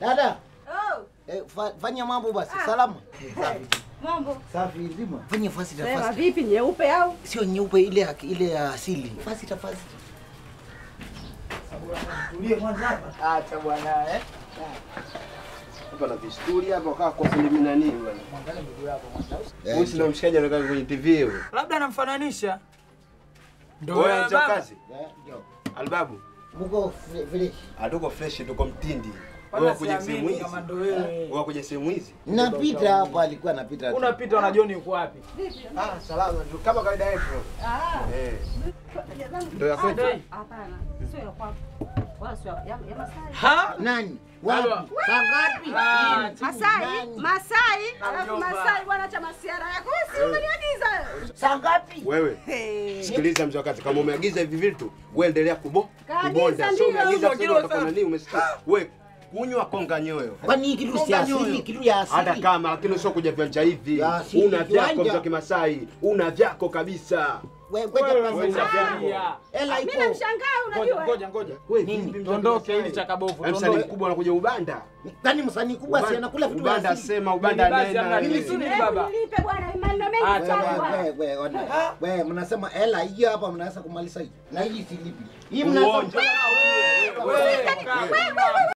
Dada, Oh, eh, fa, fanya mambo basi. Salama. mambo. Safi nzima. Fanya fasi Sema tafasi. vipi nyeupe au? Sio nyeupe ile ya- ile ya asili. Fasi tafasi. Tulie kwanza hapa. Acha bwana eh. Hapa na visturi hapa kaa kwa filimi nani bwana. Mwangalie ndugu yako kwanza. Huyu si ndo mshikaji anakaa kwenye TV huyo. labda anamfananisha ndo Wewe wewe mcha baba. kazi. Eh, ndio. Albabu. Muko fresh. Hatuko fresh tuko mtindi. Wala Wewe kuja siamini sehemu hizi. kama ndo wewe. Wewe kuja sehemu hizi. Napita hapa alikuwa anapita. tu. unapita unajua uko wapi Ah, salama tu kama kawaida yetu. Ah. Eh. Ndio ya kwetu. Dai. Hapana. Sio ya kwako. Wala sio ya ya Masai. ha Nani? Alwa. Wapi? Saa ngapi? Ah, Masai, Nani? Masai, alafu mjomba. Masai bwana cha masiara yako. Si umeniagiza. Saa ngapi? Wewe Hey. sikiliza mzee wa kazi, kama umeagiza hivi vitu, wewe endelea kubo Kaagiza kubonda. ndio, Sio umeagiza ndio, sasa kilo utakuwa safi. nani umesikia? Wewe kunywa konga nyoyo. Kwani hii kitu si asili, kitu ya asili. Hata kama lakini sio kuja viwanja hivi. Ya asili, Una vyako viwanja. vya Kimasai, una vyako kabisa. Wewe ngoja Wewe kwanza. una usafiri. vyako. Hela Mimi iko. namshangaa ngoja unajua. ngoja ngoja Wewe Nini? vipi mzee wa tuondoke Kimasai? hili cha kabovu Yaani Msanii tuondoke mkubwa anakuja ubanda. Kwani msanii kubwa si anakula vitu vya ubanda asili? sema ubanda Basi nena. hamna nini. nini. Suni Hebu baba. nilipe bwana maneno mengi Acha sana bwana. bwana. Wewe wewe ona. Wewe mnasema hela hiyo hapa mnaweza kumaliza hii. Na hii silipi. Hii Uonjo. mnaweza wewe kaa.